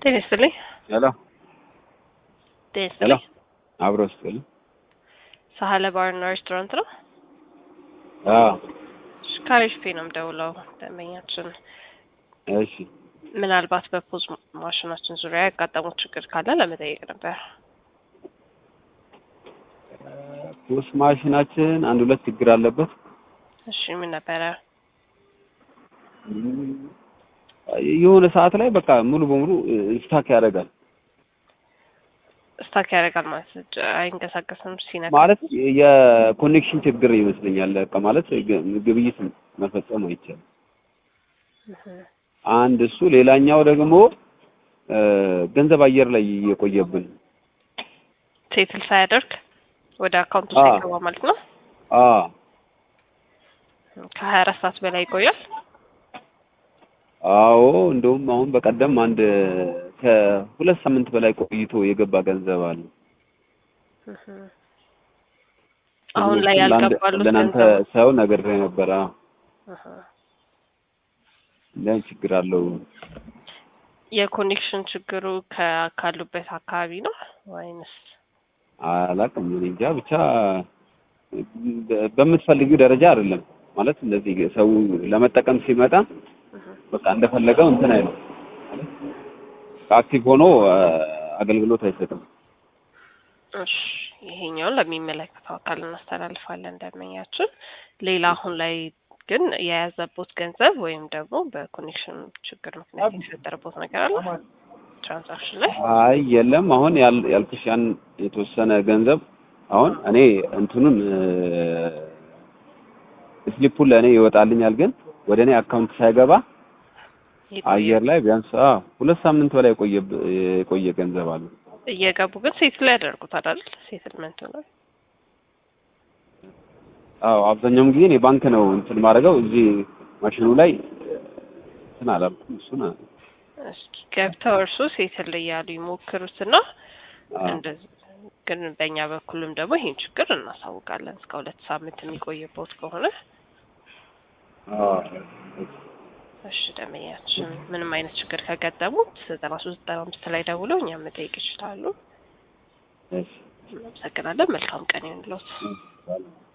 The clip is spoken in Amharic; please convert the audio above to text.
ጤና ይስጥልኝ። ሄሎ ጤና ሄሎ ይስጥልኝ። አብሮ ስጥል ሳህለ ባርና ሬስቶራንት ነው። አዎ እሺ፣ ካሪስፔ ነው የምደውለው። ደንበኛችን እሺ ምናልባት በፖዝ ማሽናችን ዙሪያ ያጋጠሙት ችግር ካለ ለመጠየቅ ነበር። ፖስ ማሽናችን አንድ ሁለት ችግር አለበት። እሺ፣ ምን ነበረ? የሆነ ሰዓት ላይ በቃ ሙሉ በሙሉ ስታክ ያደርጋል። ስታክ ያደርጋል ማለት ጅ- አይንቀሳቀስም ሲነካ ማለት የኮኔክሽን ችግር ይመስለኛል። በቃ ማለት ግ- ግብይት መፈጸም አይቻልም። እህ፣ አንድ እሱ፣ ሌላኛው ደግሞ እ፣ ገንዘብ አየር ላይ እየቆየብን ሴትል ሳያደርግ ወደ አካውንቱ አዎ። ሳይገባ ማለት ነው። አ ከሀያ አራት ሰዓት በላይ ይቆያል። አዎ እንደውም አሁን በቀደም አንድ ከሁለት ሳምንት በላይ ቆይቶ የገባ ገንዘብ አለ። እህ። አሁን ላይ ለአንድ- ያልገባሉት ለእናንተ ገንዘብ ሰው ነግሬ ነበረ። እህ። እንዲህ ችግር አለው። የኮኔክሽን ችግሩ ከ- ካሉበት አካባቢ ነው ወይንስ አላውቅም እኔ እንጃ ብቻ በ- በምትፈልጊው ደረጃ አይደለም ማለት እንደዚህ ሰው ለመጠቀም ሲመጣ እህ። በቃ እንደፈለገው እንትን አይልም አክቲቭ ሆኖ አ፣ አገልግሎት አይሰጥም። እሺ ይሄኛውን ለሚመለከተው አካል እናስተላልፋለን ደንበኛችን። ሌላ አሁን ላይ ግን የያዘቦት ገንዘብ ወይም ደግሞ በኮኔክሽን ችግር ምክንያት የተፈጠረቦት ነገር አለ ትራንዛክሽን ላይ? አይ የለም አሁን ያል- ያልኩሽ ያን የተወሰነ ገንዘብ አሁን እኔ እንትኑን ስሊፑን ለእኔ ይወጣልኛል፣ ግን ወደ እኔ አካውንት ሳይገባ አየር ላይ ቢያንስ አዎ ሁለት ሳምንት በላይ የቆየ የቆየ ገንዘብ አለ። እየገቡ ግን ሴትል ያደርጉታል አይደል? ሴትልመንቱ ነው። አዎ አብዛኛውን ጊዜ እኔ ባንክ ነው እንትን ማድረገው እዚህ ማሽኑ ላይ እንትን አላልኩም። እሱን አ- እስኪ ገብተው እርሱ ሴትል እያሉ ይሞክሩትና አዎ እንደዚህ ግን በእኛ በኩልም ደግሞ ይሄን ችግር እናሳውቃለን። እስከ ሁለት ሳምንት የሚቆይቦት ከሆነ አዎ እሺ ደንበኛችን ምንም አይነት ችግር ከገጠሙት ዘጠና ሶስት ዘጠና አምስት ላይ ደውለው እኛም መጠየቅ ይችላሉ። እሺ እናመሰግናለን። መልካም ቀን ይሁንልዎት። እሺ